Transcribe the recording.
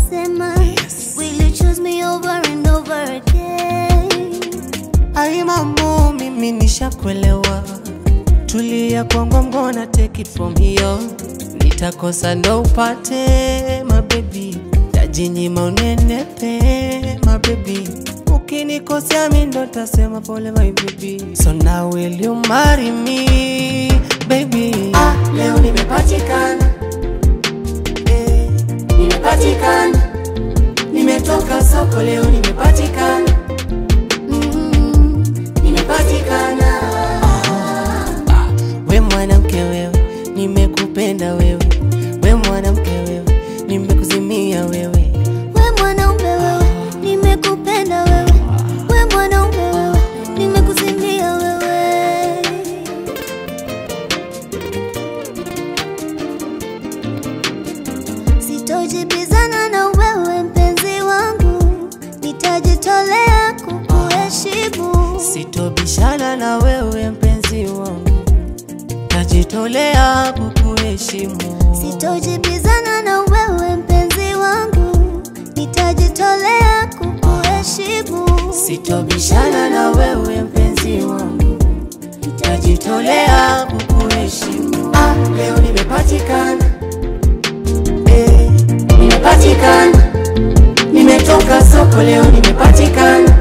nasema will you choose me over and over again Ai mambo, mimi nishakuelewa, tulia kwangu, I'm gonna take it from here. Nitakosa ndo upate mabebi, tajinyima unenepe mabebi, ukinikosea mi ndo tasema pole my baby. So now will you marry me baby? Ah, leo nimepatikana eh, nimepatikana, nimetoka soko leo nimepatikana mm, nimepatikana. Ah, we mwanamke wewe, nimekupenda wewe, we mwanamke wewe, nimekuzimia wewe. we mwanaume wewe nimekupenda wewe we mwanaume wewe nimekuzimia wewe sitojibizana na wewe mpenzi wangu nitajitolea kukuheshimu Sitobishana na wewe mpenzi wangu, najitolea kukuheshimu. sitojibizana na wewe mpenzi wangu nitajitolea kukuheshimu Sitobishana na wewe mpenzi wangu, najitolea kukuheshimu. Ah, leo nimepatikana eh, nimepatikana, nimetoka soko leo nimepatikana